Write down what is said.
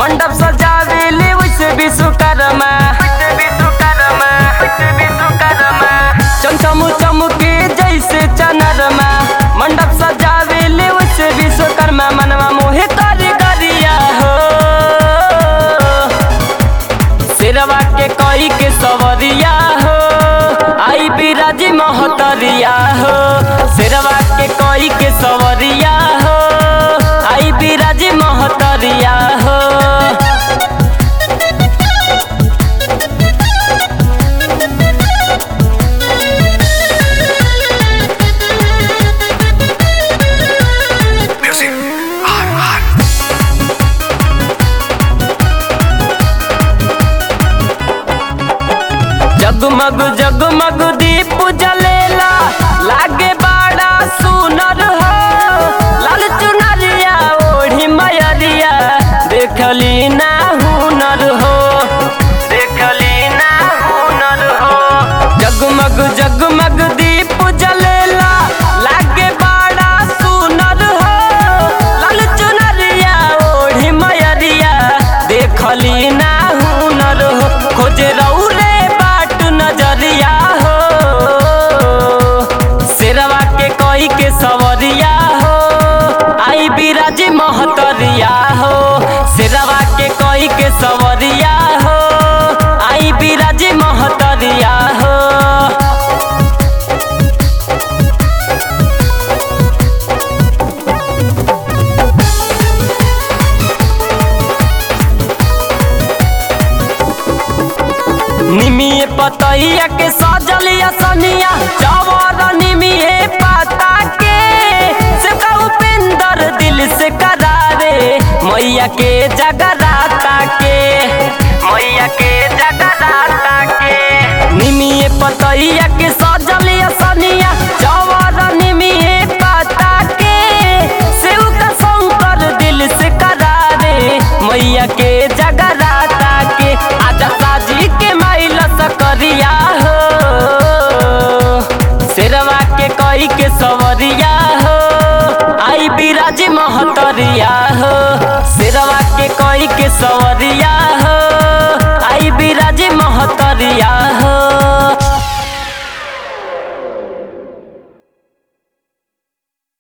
मंडप सजावेली वैसे विश्वकर्मा वैसे विश्वकर्मा वैसे विश्वकर्मा चमचम चमके जैसे चनरमा मंडप सजावेली वैसे विश्वकर्मा मनवा मोहे कारीगरिया हो सिरवा के कई के सवरिया हो आई बिराजी महतरिया हो सिरवा के कई के सवरिया हो आई बिराजी महतरिया हो Music. R R. जगमग जगमग दीप जलेला लागे बड़ा सुनर हो लाल चुनरिया ओढ़ी मयरिया देखली ना हुनर हो देखली ना हुनर हो जगमग जगमग दीप जलेला लागे बड़ा सुनर हो लाल चुनरिया ओढ़ी मयरिया देखली ना हुनर हो खोजे रौरे बाट नजरिया हो शेरवा के कोई के सवरिया हो आई बिराजी महतरिया हो शेरवा के कोई के सवरिया हो आई बिराजी महतरिया हो निमिये पतैया के सजलिया सनिया चवर निमिये पता के सेवका उपेंद्र दिल से करारे मैया के जगराता के मैया के जगराता के निमिये पतैया के सजलिया सनिया चवर निमिये पता के सेवका शंकर दिल से करारे मैया के जगराता के आजा साजी के माइल सकरिया हो शेरवा के कई के सवरिया हो आई बिराजी महतरिया हो शेरवा के कई के सवरिया